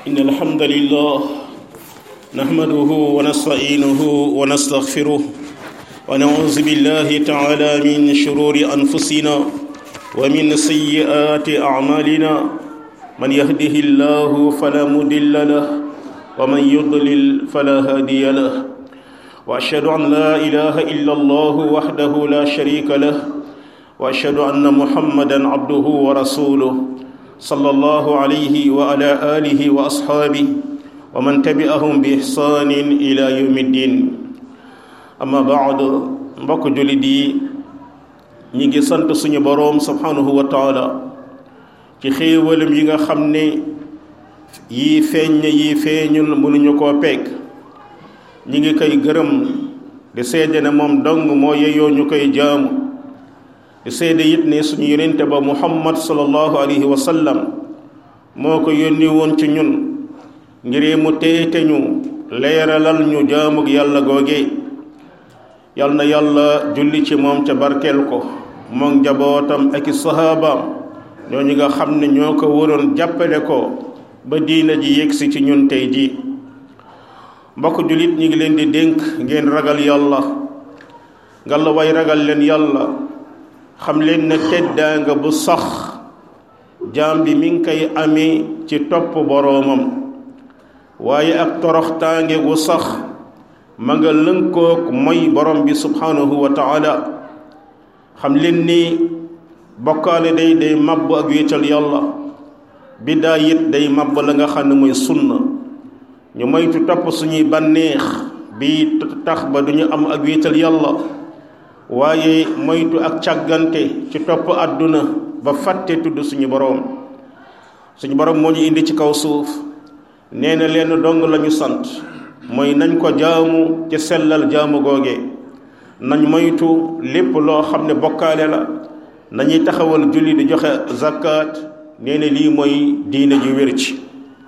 إن الحمد لله نحمده ونستعينه ونستغفره ونعوذ بالله تعالى من شرور أنفسنا ومن سيئات أعمالنا من يهده الله فلا مضل له ومن يضلل فلا هادي له وأشهد أن لا إله إلا الله وحده لا شريك له وأشهد أن محمدا عبده ورسوله صلى الله عليه وعلى آله وأصحابه ومن تبعهم بإحسان إلى يوم الدين أما بعد mbokk jullit yi ñi ngi sant suñu boroom subhanahu wa taala ci xéewalam yi nga xam ne yii feeñ na yii feeñul mënuñu koo peeg ñi ngi koy gërëm di seede ne moom dong moo yeyoo ñu koy jaamu di seede it ne suñu yonente ba muhammad sallallahu alayhi wa sallam moo ko yónni woon ci ñun ngir mu teete ñu leeralal ñu jaamug yàlla googe yal na yàlla julli ci moom ca barkeel ko moom njabootam ak i sahabaam ñooñu nga xam ne ñoo ko waroon jàppale ko ba diina ji yegsi ci ñun tey ji mbokk jullit ñi ngi leen di dénk ngeen ragal yàlla ngalla way ragal leen yàlla xam leen ne teddaanga bu sax jaam bi mi ngi koy amee ci topp boroomam waaye ak toroxtaange gu sax ma nga lënkook mooy borom bi subhanahu wa taala xam leen ni bokkaale day day màbb ak wéetal yàlla biddaa it day màbb la nga xam ne mooy sunna ñu moytu topp suñuy bànneex bi tax ba duñu am ak wéetal yàlla waaye moytu ak càggante ci topp àdduna ba fàtte tudd suñu boroom suñu boroom moo ñu indi ci kaw suuf nee na leen dong lañu sant mooy nañ ko jaamu ci sellal jaamu googe nañ moytu lépp loo xam ne bokkaale la nañuy taxawal julli di joxe zakat nee na lii mooy diine ji wér ci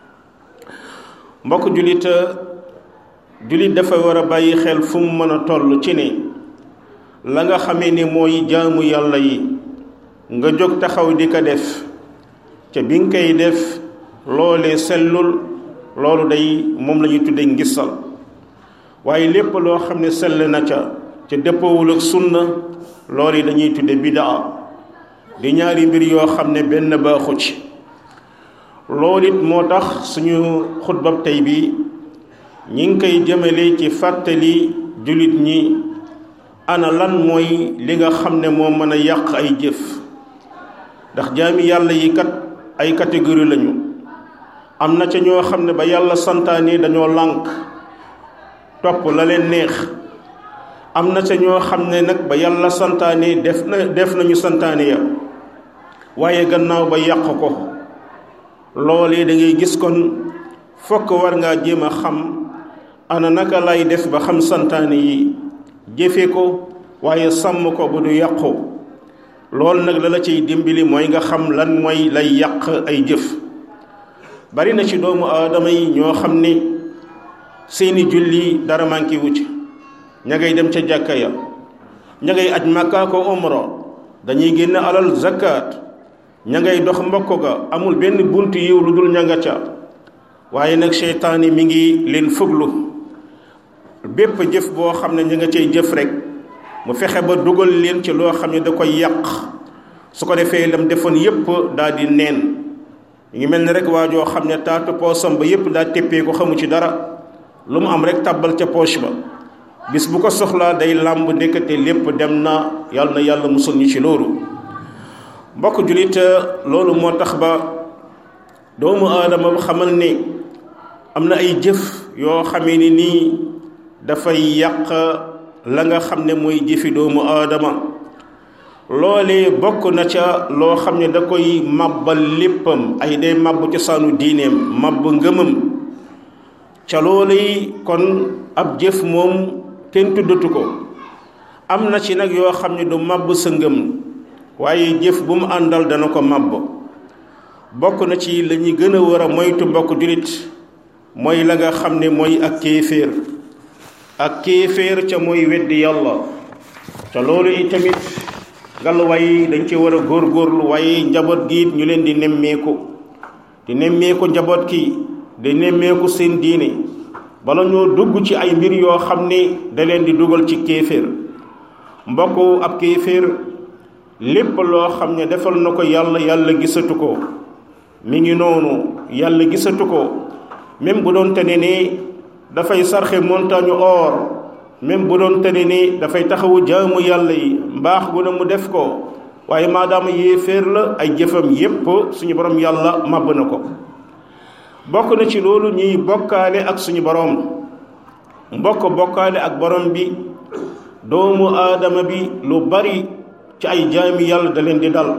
mbokk jullit jullit dafa war a bàyyi xel fu mu mën a toll ci ne la nga xamee ne mooy jaamu yàlla yi nga jóg taxaw di ko def ca bi nga koy def loolee sellul loolu day moom la ñuy tudde ngisal waaye lépp loo xam ne sell na ca ca dëppawul ak sunna loolu yi dañuy tudde bidaa di ñaari mbir yoo xam ne benn baaxu ci loolu it moo tax suñu xutbab tey bi ñi ngi koy jëmale ci fàttali jullit ñi ana lan mooy li nga xam ne moo mën a yàq ay jëf ndax jaami yàlla yi kat ay catégorie lañu am na ca ñoo xam ne ba yàlla santaane dañoo lànk topp la leen neex am na ca ñoo xam ne nag ba yàlla santaane def na def nañu santaane ya waaye gannaaw ba yàq ko loolee da ngay gis kon fokk war ngaa jéem a xam ana naka lay def ba xam santaane yi jëfe ko waaye sàmm ko bu du yàqu loolu nag la la ciy dimbali mooy nga xam lan mooy lay yàq ay jëf bari na ci doomu aadama yi ñoo xam ne seeni julli dara manqué wu ci ña ngay dem ca jàkka ya ña ngay aj màkkaa ko umra dañuy génn alal zakat ña ngay dox mbokk ga amul benn bunt yiw lu dul ña nga ca waaye nag seytaane mi ngi leen fuglu bépp jëf boo xam ne ña nga cay jëf rek mu fexe ba dugal leen ci loo xam ne da koy yàq su ko defee lam defoon yépp daal di neen ñu ngi mel ni rek waa joo xam ne taatu poosam ba yépp daa teppee ko xamu ci dara lu mu am rek tàbbal ca poche ba bis bu ko soxlaa day làmb ndekete lépp dem na yàlla na yàlla musul ñu ci loolu mbokk jullit loolu moo tax ba doomu aadama xamal ne am na ay jëf yoo xamee ni nii dafay yàq la nga xam ne mooy jëfi doomu aadama loolee bokk na ca loo xam ne da koy màbbal léppam ay day màbb cosaanu diineem màbb ngëmam ca loolee kon ab jëf moom kenn tuddatu ko am na ci nag yoo xam ne du màbb sa ngëm waaye jëf bu mu àndal dana ko màbb bokk na ci la ñuy gën a war a moytu mbokk jullit mooy la nga xam ne mooy ak kéeféer ak kéeféer ca mooy weddi yàlla ca loolu itamit ngallaawaay dañ ci war a góorgóorlu waaye njaboot gi it ñu leen di nemmeeku di nemmeeku njaboot ki di nemmeeku seen diine bala ñoo dugg ci ay mbir yoo xam ne da leen di dugal ci kéeféer mbokk ab kéeféer lépp loo xam ne defal na ko yàlla yàlla gisatu ko mi ngi noonu yàlla gisatu ko même bu doon tane ne dafay sarxe montagne or même bu doon tane ne dafay taxawu jaamu yàlla yi mbaax gu ne mu def ko waaye maadaama yéeféer la ay jëfam yépp suñu borom yàlla màbb na ko bokk na ci loolu ñuy bokkaale ak suñu borom mbokk bokkaale ak borom bi doomu aadama bi lu bari ci ay jaami yàlla da leen di dal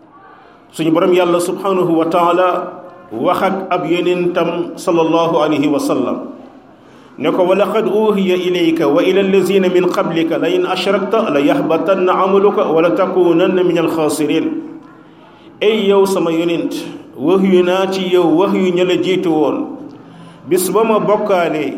suñu borom yàlla subhanahu wa taala wax ak ab yonentam sallallahu alayhi wa sallam ne ko wa laqad uhiya ilayka wa ila allazina min qablika la in ashrakta la yahbatanna amaluka wa la takunanna min alxaasirin ay yow sama yonent wax yu naa ci yow wax yu ña la jiitu woon bis ba ma bokkaalee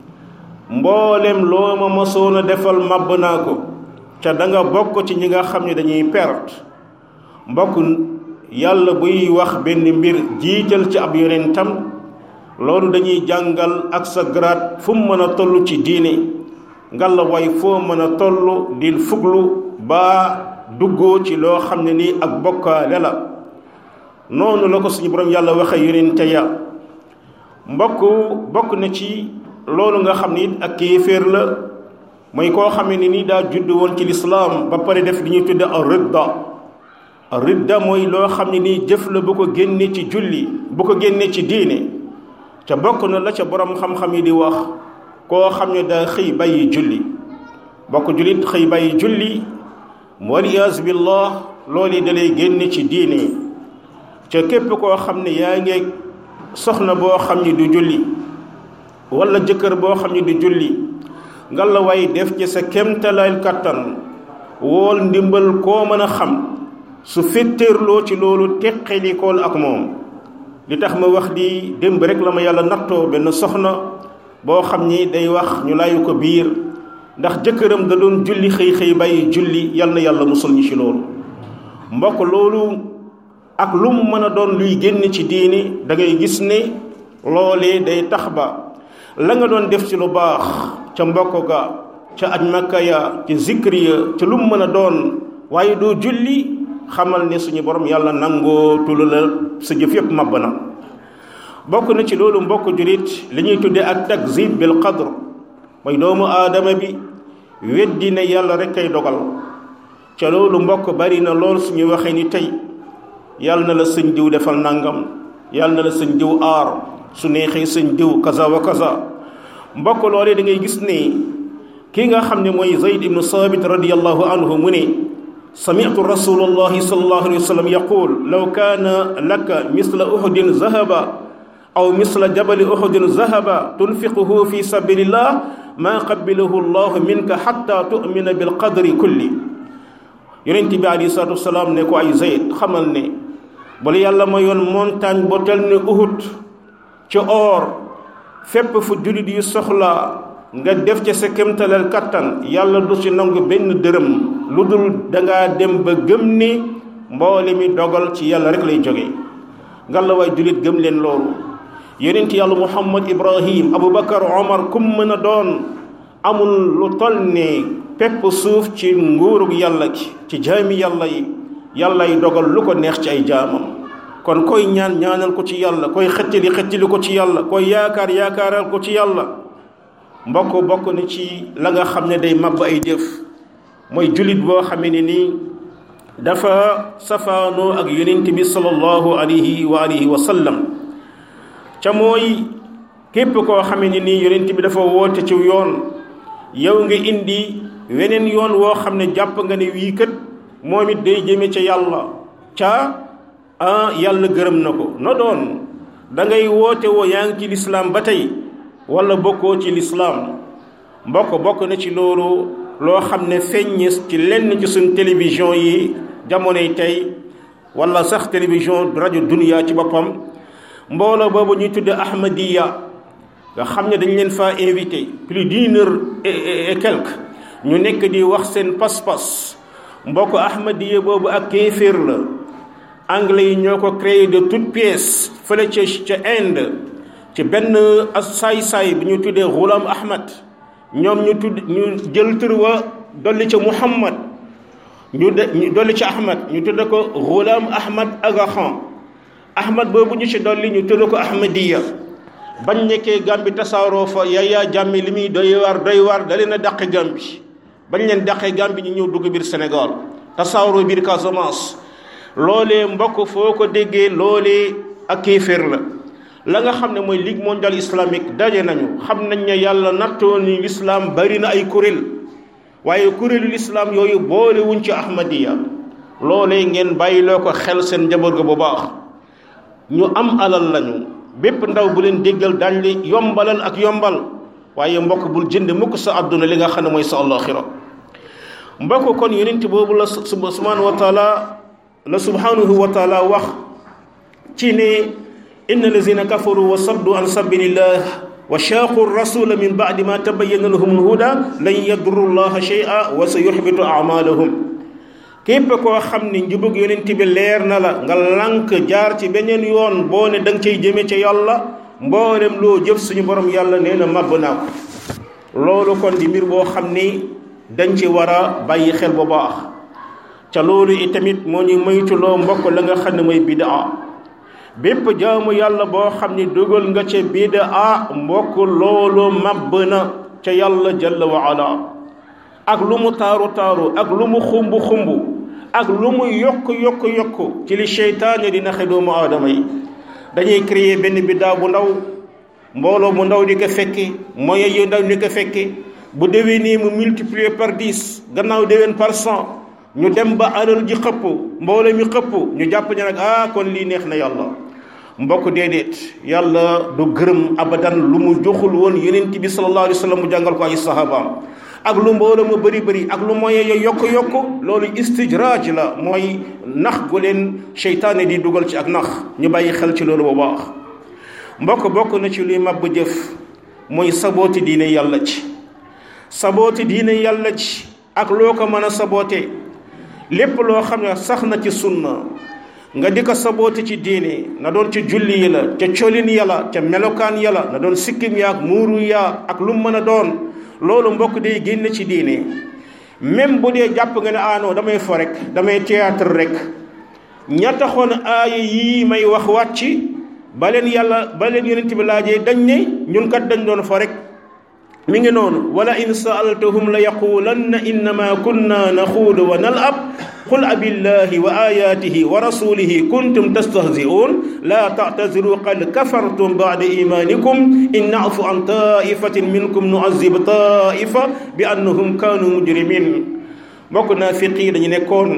mboolem loo ma mosoon a defal màbb naa ko ca da nga bokk ci ñi nga xam ne dañuy perte mbokk yàlla buy wax benn mbir jiital ci ab yonentam loolu dañuy jàngal ak sa grade fu mu mën a toll ci diine ngalla way foo mën a toll di fuglu ba duggoo ci loo xam ne nii ak bokkaale la noonu la ko suñu borom yàlla waxe yonente ya mbokk bokk na ci loolu nga xam ne it ak kéeféer la mooy koo xam ne ni daa judd woon ci lislaam ba pare def li ñuy tudde ar ridda ar ridda mooy loo xam ne nii jëf la bu ko génne ci julli bu ko génne ci diine ca bokk na la ca borom xam-xam yi di wax koo xam ne daa xëy bàyyi julli bokk jullit xëy bàyyi julli waliyaas billah loolu da lay génne ci diine ca képp koo xam ne yaa ngeeg soxna boo xam ne du julli wala jëkkër boo xam ne du julli nga la way def ci sa kemtalaay kattan wool ndimbal koo mën a xam su féttéerloo ci loolu teqalikool ak moom li tax ma wax di démb rek la ma yàlla nattoo benn soxna boo xam ni day wax ñu layu ko biir ndax jëkkëram da doon julli xëy xëy bàyyi julli yal na yàlla musul ñu ci loolu mbokk loolu ak lu mu mën a doon luy génn ci diini da ngay gis ne loolee day tax ba la nga doon def ci lu baax ca mbokk ga ca aj makka ya ca zikri ya ca lu mu mën a doon waaye doo julli xamal ne suñu borom yàlla nangoo tulu la sa jëf yépp màbb na bokk na ci loolu mbokk julit li ñuy tudde ak takzib bil qadr mooy doomu aadama bi weddi ne yàlla rek kay dogal ca loolu mbokk bari na lool suñu waxee ni tey yàlla na la sëñ diw defal nangam yàlla na la sëñ diw aar su neexee sëñ diw kaza wa kaza mbokk loolee da ngay gis ne kii nga xam ne mooy zayd ibnu saabit radiallahu anhu mu ne sami'tu rasulullahi sallallahu alayhi wa sallam yaqul law kaana laka misla uhudin zahaba aw misla jabali uhudin zahaba tunfiquhu fi sabilillah ma qabilahu llahu minka xatta tu'mina bilqadri kulli yonent bi alayhi salatu wasalaam ne ko ay zayd xamal ne bala yàlla ma yoon montagne bo tel ne uhud ci or fépp fu jullit yi soxla nga def ca sa kémtalal kattan yàlla du ci nangu benn dërëm lu dul dangaa dem ba gëm ni mboole mi dogal ci yàlla rek lay jóge ngalla waay jullit gëm leen loolu yonent yàlla muhammad ibrahim aboubacar omar kum mën a doon amul lu toll ne pepp suuf ci nguurug yàlla gi ci jaami yàlla yi yàlla yi dogal lu ko neex ci ay jaamam kon koy ñaan ñaanal ko ci yàlla koy xëccali xëccali ko ci yàlla koy yaakaar yaakaaral ko ci yàlla mbokk bokk na ci la nga xam ne day màbb ay jëf mooy jullit boo xamee ne nii dafa safaanoo ak yonent bi sallallahu alayhi wa alihi wa sallam ca mooy képp koo xamee ne nii yonent bi dafa woote ci yoon yow nga indi weneen yoon woo xam ne jàpp nga ne wii kët moom it day jëme ca yàlla ca ah yàlla gërëm na ko no doon da ngay woote woo yaa ngi ci lislaam ba tey wala bokkoo ci lislaam mbokk bokk na ci loolu loo xam ne feññis ci lenn ci suñ télévision yi jamonoy tey wala sax télévision rajo dunia ci boppam mbooloo boobu ñuy tudde ahmadiya nga xam ne dañ leen faa invité plus d'une heure et quelque ñu nekk di wax seen pas-pas mbokk ahmadiya boobu ak kéeféer la anglais yi ñoo ko créé de toutes pièces fële ca ca Inde ci benn saay-saay bu ñu tuddee Ghulam Ahmad ñoom ñu tudd ñu jël tur wa dolli ca Muhammad ñu de ñu dolli ci Ahmad ñu tudde ko Ghulam Ahmad Aga Khan Ahmad boobu ñu ci dolli ñu tudde ko Ahmadiya bañ nekkee Gàmbi tasaaroo fa Yaya Jammeh li muy doy waar doy waar da leen a dàqe Gàmbi bañ leen dàqee Gàmbi ñu ñëw dugg biir Sénégal tasaaroo biir Casamance loolee mbokk foo ko déggee loolee ak kéeféer la la nga xam ne mooy ligue mondiale islamique daje nañu xam nañ ne yàlla nattoo ni lislaam bari na ay kuréel waaye kuréelu lislaam yooyu boole wuñ ci ahmadiya loolee ngeen bàyyiloo ko xel seen njaboot ga bu baax ñu am alal lañu bépp ndaw bu leen déggal daañ li yombalal ak yombal waaye mbokk bul jënd mukk sa àdduna li nga xam ne mooy sa àllaaxira mbokk kon yonent boobu la subhanahu wa taala la subhanahu wa taala wax ci ne inna lazina kafaru wa saddu an sabilillah wa shaaqu rasula min baadi ma tabayyana lahum alhuda lan yadurru llaha shay'a wa sa yuhbitu amalahum képp koo xam ne njubug yonent bi leer na la nga lànk jaar ci beneen yoon boo ne da nga cay jëme ca yàlla mboolem loo jëf suñu borom yàlla nee na màbb naa ko loolu kon di mbir boo xam ni dañ ci war a bàyyi xel bu baax ca loolu itamit moo ñu moytuloo mbokk la nga xam ne mooy bidaa bépp jaamu yàlla boo xam ni dugal nga ca bidaa mbokk loolu màbb na ca yàlla jalla wa ala ak lu mu taaru taaru ak lu mu xumb xumb ak lu mu yokk yokk yokk ci li seytaane di naxe doomu aadama yi dañuy créer benn bidaa bu ndaw mbooloo mu ndaw di ko fekke moyen yu ndaw di ko fekke bu déwénee mu multiplier par dix gannaaw déwén par cent ñu dem ba alal ji xëpp mbooloo mi xëpp ñu jàpp ne nag ah kon lii neex na yàlla mbokk déedéet yàlla du gërëm abadan lu mu joxul woon yonent bi sallallahu alayhi wa sallam mu jàngal ko ay sahabaam ak lu mbooloo mu bëri bëri ak lu moyen yo yokk yokk loolu istijraaj la mooy nax gu leen seytaane di dugal ci ak nax ñu bàyyi xel ci loolu bu baax mbokk bokk na ci luy màbb jëf mooy sabooti diine yàlla ci sabooti diine yàlla ci ak loo ko mën a saboote lépp loo xam ne sax na ci sunna nga di ko sabooti ci diine na doon ci julli yi la ca colin yàlla ca melokaan yàlla na doon sikkim yaak muuru yaa ak lu mën a doon loolu mbokk day génn ci diine même bu dee jàpp nga ne aanoo damay fo rek damay théâtre rek ña taxoon aaya yii may wax wàcc ba leen yàlla ba leen yonent bi laajee dañ ne ñun kat dañ doon fo rek mi ngi noonu wala in saaltahum la yaqulanna innama kunna naxuudu wa nalab qul abillahi wa ayatihi wa rasulihi kuntum tastahzi'un la ta'taziru qad kafartum ba'da imanikum in na'fu an ta'ifatin minkum nu'azzib ta'ifa bi annahum kanu mujrimin mbokk naafiq yi dañu nekkoon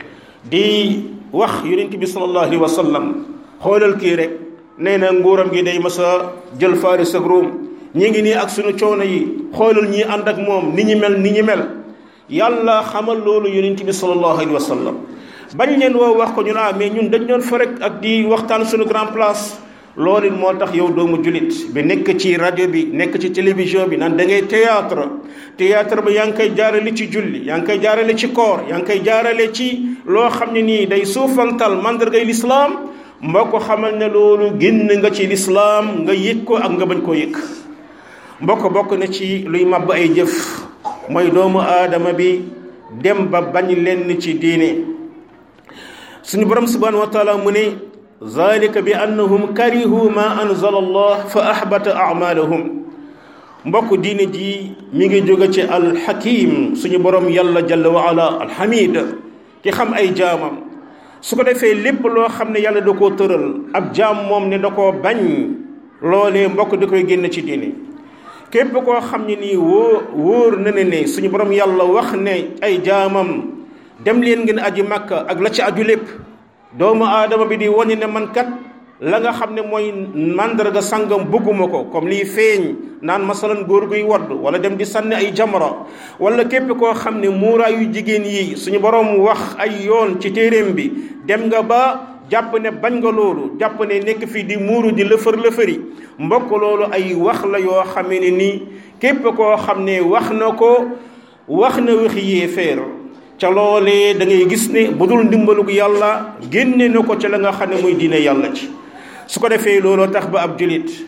di wax yonent bi sallallahu alayhi wa sallam xoolal kii rek nee na nguuram gi day mas a jël Faris ak Ruum ñi ngi nii ak suñu coono yi xoolal ñii ànd ak moom ni ñi mel ni ñi mel yàlla xamal loolu yonent bi sallallahu alayhi wa sallam bañ leen woo wax ko ñu naa mais ñun dañ doon fa rek ak di waxtaan suñu grand place loolu moo tax yow doomu julit bi nekk ci rajo bi nekk ci télévision bi naan da ngay théâtre théâtre ba yaa ngi koy jaarale ci julli yaa ngi koy jaarale ci koor yaa ngi koy jaarale ci loo xam ne nii day suufantal mandargay lislaam mbokk xamal ne loolu génn nga ci lislaam nga yëg ko ak nga bañ koo yëg mbokk bokk na ci luy màbb ay jëf mooy doomu aadama bi dem ba bañ lenn ci diine suñu borom subhanahu wa taala mu ne zalika bi annahum karihu ma anzala allah fa ahbata amalahum mbokk diine ji mi ngi jóge ci alxakim suñu borom yàlla jalla wa ala alhamid ki xam ay jaamam su ko defee lépp loo xam ne yàlla da koo tëral ab jaam moom ne da koo bañ loolee mbokk da koy génn ci diine képp koo xam ne nii wóor wóor na ne ne suñu borom yàlla wax ne ay jaamam dem leen ngeen aji màkka ak la ci aju lépp doomu aadama bi di wane ne man kat la nga xam ne mooy màndarga sangam bëgguma ko comme liy feeñ naan masalan góor guy wadd wala dem di sànni ay jamra wala képp koo xam ne muuraayu jigéen yi suñu borom wax ay yoon ci téeréem bi dem nga ba jàpp ne bañ nga loolu jàpp ne nekk fii di muuru di lëfër lëfëri mbokk loolu ay wax la yoo xam ne nii képp koo xam ne wax na ko wax na waxi yéeféer ca loolee da ngay gis ne bu dul ndimbalug yàlla génne na ko ca la nga xam ne muy diine yàlla ci su ko defee looloo tax ba ab julit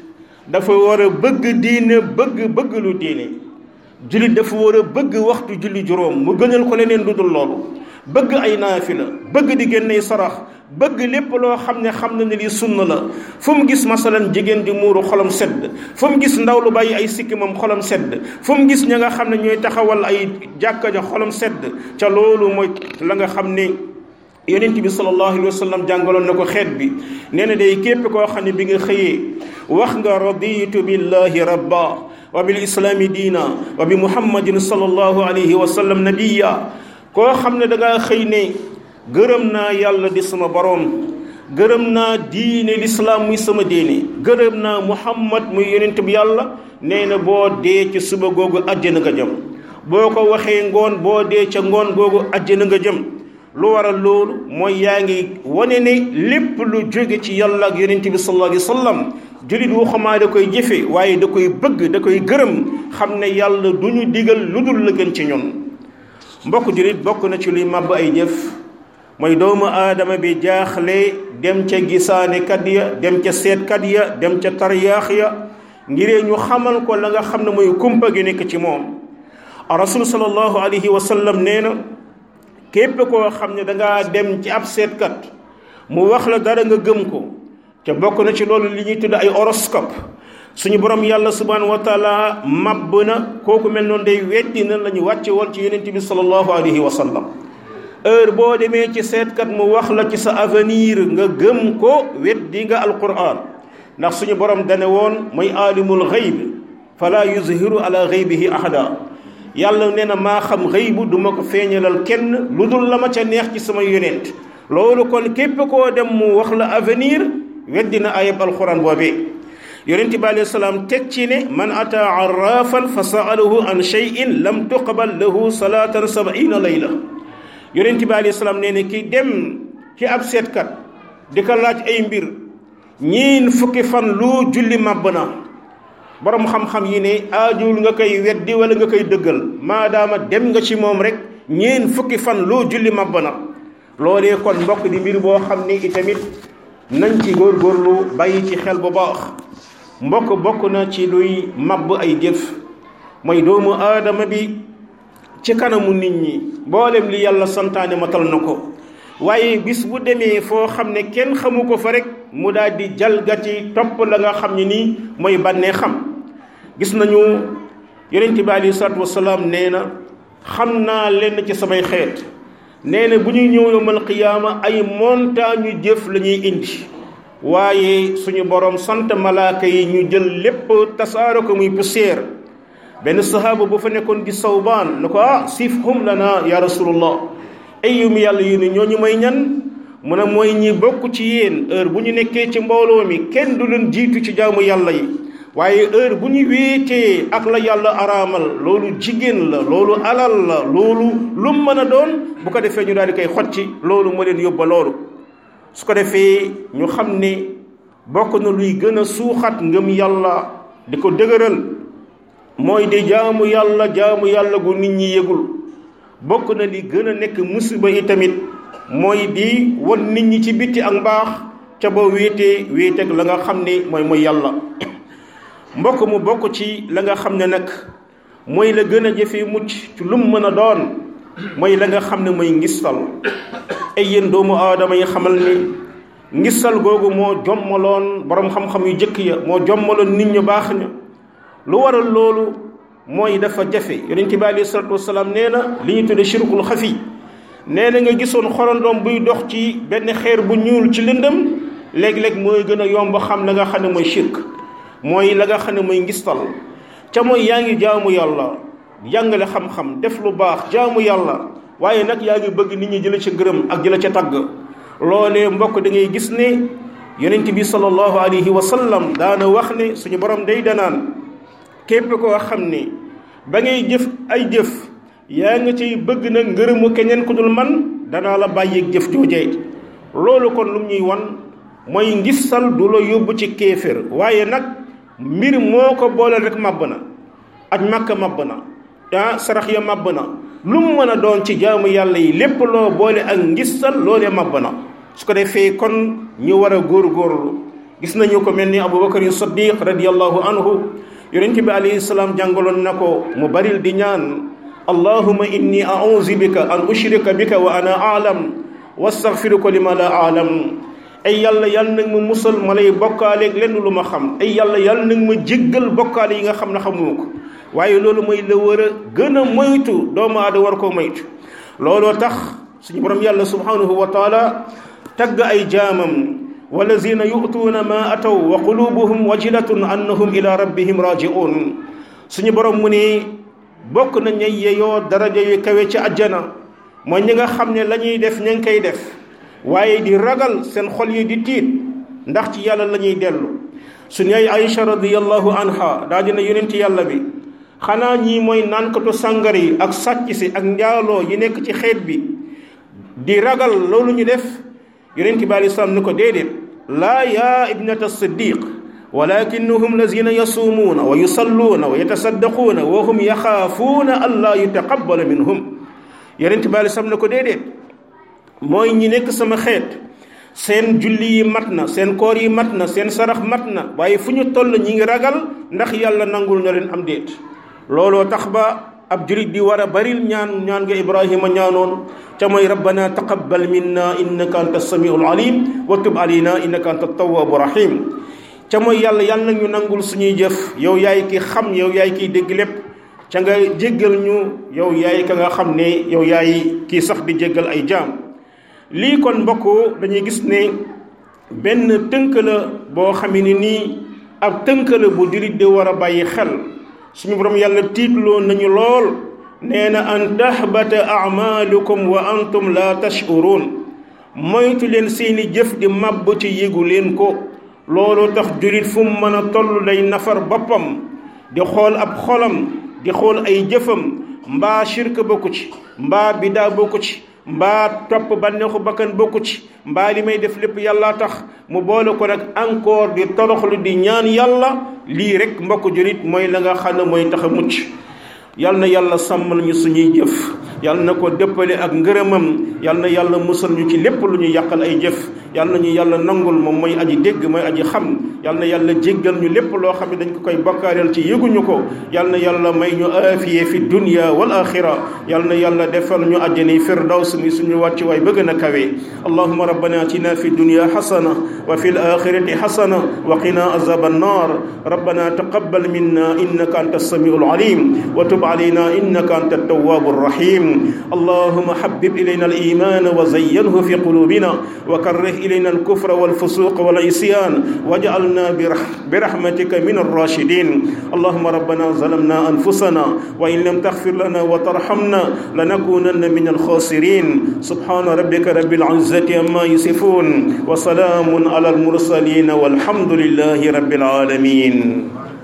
dafa war a bëgg diine bëgg bëgg lu diine jullit dafa war a bëgg waxtu julli juróom mu gënal ko leneen lu dul loolu bëgg ay naafila bëgg di génney sarax bëgg lépp loo xam ne xam na ne lii sunna la fu mu gis masalan jigéen di muuru xolam sedd fu mu gis ndaw lu bàyyi ay sikki moom xolam sedd fu mu gis ña nga xam ne ñooy taxawal ay jàkka ja xolam sedd ca loolu mooy la nga xam ne yonent bi sallallahu alayhi wa sallam jàngaloon na ko xeet bi nee na day képp koo xam ne bi nga xëyee wax nga raditu billahi rabba wa bil islaami diina wa bi muhammadin sallallahu alayhi wa sallam nabiya koo xam ne da ngaa xëy ne gërëm naa yàlla di sama boroom gërëm naa diine lislaam muy sama diine gërëm naa muhammad muy yonent bi yàlla nee na boo dee ci suba googu àjjana nga jëm boo ko waxee ngoon boo dee ca ngoon googu àjjana nga jëm lu waral loolu mooy yaa ngi wane ne lépp lu jóge ci yàlla ak yonent bi sallallahu alayhi wa sallam jullit wu xamaa da koy jëfe waaye da koy bëgg da koy gërëm xam ne yàlla du ñu digal lu dul la gën ci ñun mbokk jullit bokk na ci luy màbb ay jëf mooy doomu aadama bi jaaxle dem ca gisaane kat ya dem ca seetkat ya dem ca tariyaax ya ngiree ñu xamal ko la nga xam ne mooy kumpa gi nekk ci moom rasul sallallahu alayhi wa sallam nee na képp koo xam ne dangaa dem ci ab seetkat mu wax la dara nga gëm ko te bokk na ci loolu li ñuy tudd ay horoscope suñu borom yàlla subhanahu wa taala mabb na kooku mel noonu day weddi na la ñu wàcce woon ci yonent bi sallallahu alayhi wa sallam heure boo demee ci seetkat mu wax la ci sa avenir nga gëm ko weddi nga alquran ndax suñu borom dane woon mooy aalimul xayb fala yuzhiru ala xaybihi ahada yàlla nee na maa xam xëybu du ma ko feeñalal kenn lu dul la ma ca neex ci sama yonent loolu kon képp koo dem mu wax la avenir weddi na ayab alquran boobee yonent bi alayhi salaam teg ci ne man ata arrafan fa saalahu an cheyin lam tuqbal lahu salaatan sabaina layla yonent bi alayhi salaam nee ne ki dem ci ab seetkat di ko laaj ay mbir ñiin fukki fan lu julli màbb na borom xam-xam yi ne aajul nga koy weddi wala nga koy dëggal maadaama dem nga ci moom rek ñeen fukki fan loo julli màbb na loolee kon mbokk di mbir boo xam ne itamit nañ ci góorgóorlu bàyyi ci xel bu baax mbokk bokk na ci luy màbb ay jëf mooy doomu aadama bi ci kanamu nit ñi mboolem li yàlla santaane matal na ko waaye bis bu demee foo xam ne kenn xamu ko fa rek mu daal di jalgati topp la nga xam ne nii mooy bànnee xam gis nañu yonent bi aleyhi salaatu wasalaam nee na xam naa lenn ci samay xeet nee na bu ñuy ñëw yawmal qiyaama ay montagne yu jëf la ñuy indi waaye suñu borom sant malaaka yi ñu jël lépp tasaaro ko muy poussière benn sahaaba bu fa nekkoon di sawbaan na ko ah sifhum lana ya rasulullah ay yu mu yàlla yu ne ñooñu may ñan mu ne mooy ñi bokk ci yéen heure bu ñu nekkee ci mbooloo mi kenn du leen jiitu ci jaamu yàlla yi waaye heure bu ñu wéetee ak la yàlla araamal loolu jigéen la loolu alal la loolu lu mën a doon bu ko defee ñu daal di koy xotti loolu moo leen yóbba loolu su ko defee ñu xam ne bokk na luy gën a suuxat ngëm yàlla di ko dëgëral mooy di jaamu yàlla jaamu yàlla gu nit ñi yëgul bokk na li gën a nekk musiba yi tamit mooy di won nit ñi ci bitti ak mbaax ca boo wéetee wéeteeg la nga xam ne mooy mooy yàlla mbokk mu bokk ci la nga xam ne nag mooy la gën a jëfe mucc ci lu mu mën a doon mooy la nga xam ne mooy ngistal ay yéen doomu aadama yi xamal ni ngistal googu moo jommaloon borom xam-xam yu jëkk ya moo jommaloon nit ñu baax ña lu waral loolu mooy dafa jafe yonent bi alayhi salaatu wasalaam nee na li ñu tudde shirkul xafi nee na nga gisoon xorandoom buy dox ci benn xeer bu ñuul ci lëndëm léeg-léeg mooy gën a yomb xam la nga xam ne mooy shirk mooy la nga xam ne mooy ngistal ca mooy yaa ngi jaamu yàlla jàngale xam-xam def lu baax jaamu yàlla waaye nag yaa ngi bëgg nit ñi jëla ca gërëm ak jëla ca tagg loolee mbokk da ngay gis ne yonent bi sallallahu alayhi wa sallam daana wax ne suñu borom day danaan képp koo xam ne ba ngay jëf ay jëf yaa nga ciy bëgg na ngërëmu keneen ku dul man danaa la bàyyeeg jëf joojee loolu kon lu ñuy wan mooy ngistal du la yóbbu ci kéefér waaye nag mbir moo ko boole rek màbb na aj màkka màbb na ah sarax ya màbb na lu mu mën a doon ci jaamu yàlla yi lépp loo boole ak ngistal loolee màbb na su ko defee kon ñu war a góorgóorlu gis nañu ko mel ni abubakar siddiq radiallahu anhu yonent bi alayhi salaam jàngaloon na ko mu baril di ñaan allahuma inni auzu bika an ushrika bika wa ana aalam wastaghfiruka lima la aalam ay yàlla yàlla nag ma musal ma lay bokkaaleeg lenn lu ma xam ay yàlla yàlla nag ma jéggal bokkaale yi nga xam ne xamuma ko waaye loolu mooy la war a gën a moytu doomu aadama war koo moytu looloo tax suñu borom yàlla subhanahu wa taala tagg ay jaamam walazina yu'tuuna ma ataw wa qulubuhum wajilatun annahum ila rabbihim raji'un suñu borom mu ni bokk na ñay yeyoo daraja yu kawe ci àjjana mooy ñi nga xam ne la ñuy def ña ngi koy def waaye di ragal seen xol yi di tiit ndax ci yàlla la ñuy dellu suñu yaay Aïcha radiyallahu anha daa dina yonent yàlla bi xanaa ñii mooy naankatu sàngar yi ak sàcc si ak njaaloo yi nekk ci xeet bi di ragal loolu ñu def yonent bi alei salaam ni ko déedéet laa yaa ibnata siddiq walakinnahum lazina yasuumuuna wa yusalluuna wa yatasaddaquuna wa hum yaxaafuuna an laa yutaqabbala minhum yonent bi alei salaam ne ko déedéet mooy ñi nekk sama xeet seen julli yi mat na seen koor yi mat na seen sarax mat na waaye fu ñu toll ñi ngi ragal ndax yàlla nangul na leen am déet looloo tax ba ab julit di war a baril ñaan ñaan nga ibrahima ñaanoon ca mooy rabbana taqabbal minna innaka anta samiul alim wa tub alayna innaka anta tawwabu rahim ca mooy yàlla yàlla ñu nangul suñuy jëf yow yaay ki xam yow yaay kiy dégg lépp ca nga jéggal ñu yow yaay ka nga xam ne yow yaay kii sax di jéggal ay jaam lii kon mbokk dañuy gis ne benn tënk la boo xamee ne nii ab tënk la bu julit di war a bàyyi xel suñu borom yàlla tiitloo nañu lool nee na an tahbata amalukum wa antum la tashurun moytu leen seeni jëf di màbb ci yégu leen ko loolu tax julit fu mu mën a toll day nafar boppam di xool ab xolam di xool ay jëfam mbaa shirk bokku ci mbaa bidaa bokku ci mbaa topp bànneexu bakkan bokku ci mbaa li may def lépp yàlla tax mu boole ko nag encore di toroxlu di ñaan yàlla lii rek mbokk julit mooy la nga xam ne mooy tax a mucc yal na yàlla sàmmal ñu suñuy jëf yal na ko dëppale ak ngërëmam yal na yàlla musal ñu ci lépp lu ñu yàqal ay jëf yal na ñu yàlla nangul moom mooy aji dégg mooy aji xam yal na yàlla jéggal ñu lépp loo xam ne dañ ko koy bakkaareel ci yëguñu ko yal na yàlla may ñu aafiye fi dunya wal axira yal na yàlla defal ñu àjjani firdaws mi suñu wàcc waay bëgg na kawe allahuma rabbana atina fi dunya xasana wa fi l axirati xasana wa qina azab annar rabbana taqabbal minna innaka anta السميع العليم وتب علينا إنك أنت التواب الرحيم اللهم حبب إلينا الإيمان وزينه في قلوبنا وكره إلينا الكفر والفسوق والعصيان واجعلنا برحمتك من الراشدين اللهم ربنا ظلمنا أنفسنا وإن لم تغفر لنا وترحمنا لنكونن من الخاسرين سبحان ربك رب العزة عما يصفون وسلام على المرسلين والحمد لله رب العالمين